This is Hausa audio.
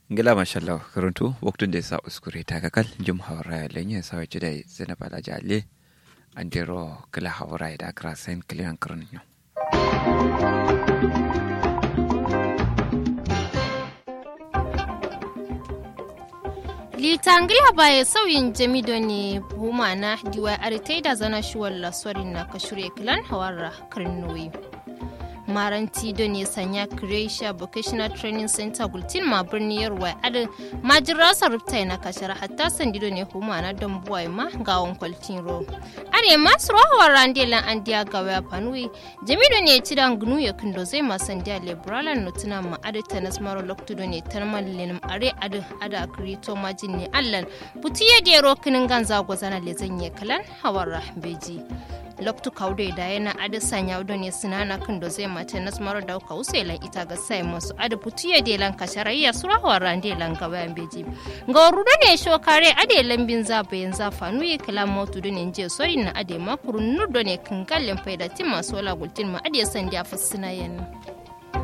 ngila mashallah karuntu waktun da sa uskure ta kakal jum hawra lenye sa wace da zina bala jale andero kala hawra da akra sen klian karunyo litangila baye sauyin jamido ne huma na diwa aritai da zana shuwar lasorin na kashure kilan hawarra karnoyi maranti da ne sanya croatia vocational training center gultin ma birni yarwa adin majirasa rubta na kashar hatta sandido ne huma na don buwai ma gawon kwaltin ro are masu rohawar randelan an diya gawa ya fanui jamido ne ci da gnu ya kindo zai ma sandiya liberalan nutuna ma adita na smaro loktudo ne tarman lenim are adin ada krito majin ne allan putiye da yaro kinin ganza gwazana le zanye kalan hawar beji loktu kaude da yana adi sanya udo ne sinana kan do zai mata nas maro da ka uselan ita ga sai masu adi putiye de lan kasharayya sura waran de lan ga bayan beji ga rudo ne sho kare ade lambin za bayan za fanu yi kala motu do ne je sori na ade makuru nudo ne kan gallen faida tin masu wala gultin ma ade san da fasina yana